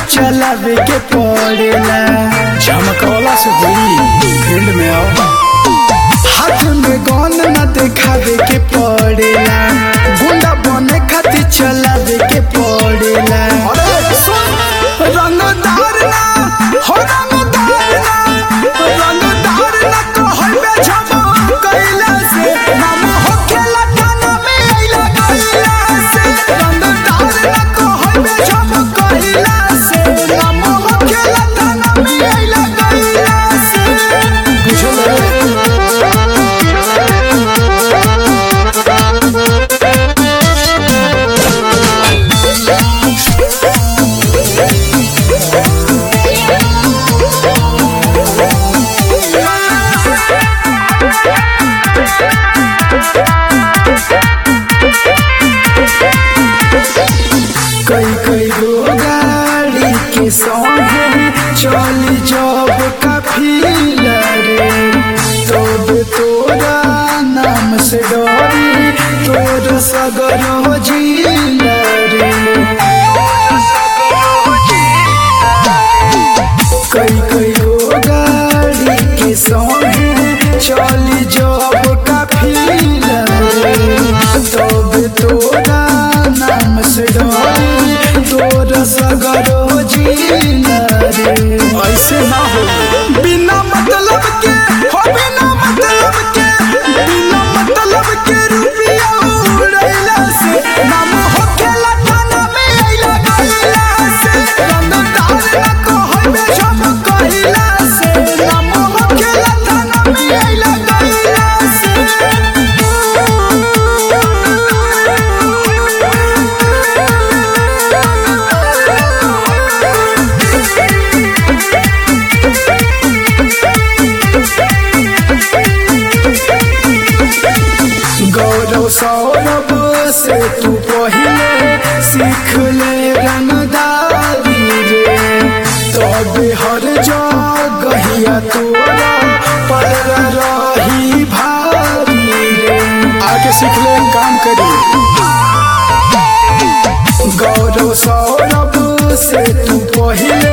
चलावे के पड़ेला झमकौला से हुई फील्ड में आओ हाथ में गन न देखावे के पड़ेला गुंडा बने खातिर चलावे के पड़ेला रंगदार ना हो रंगदार ना रंगदार ना कहबे झमकैला से नाम होखेला थाना में अइला गइला से रंगदार ना कहबे झमकैला से नाम होखेला थाना में अइला गइला से बुझल कई कई गो गाड़ी के संगे चली जब काफिला रे तब तोरा नाम से डरी तोर सगर हो जिला रे कई कई गो गाड़ी के संगे चली जब काफिला रे तब तोरा नाम से डरी तोर सगर हो जिला रे ऐसे ना हो बिना मतलब के हो बिना मतलब के बिना मतलब के रुपया उड़ैला से नाम होखेला थाना में अइला गइला से रंगदार ना कहबे झमकैला से नाम होखेला थाना में अइला गइला गौरव सौरभ से तू पहले सीख ले रंगदारी रे तब हर जगहिया तोरा पर रही भारी रे आके सीख ले काम करी गौरव सौरभ से तू पहले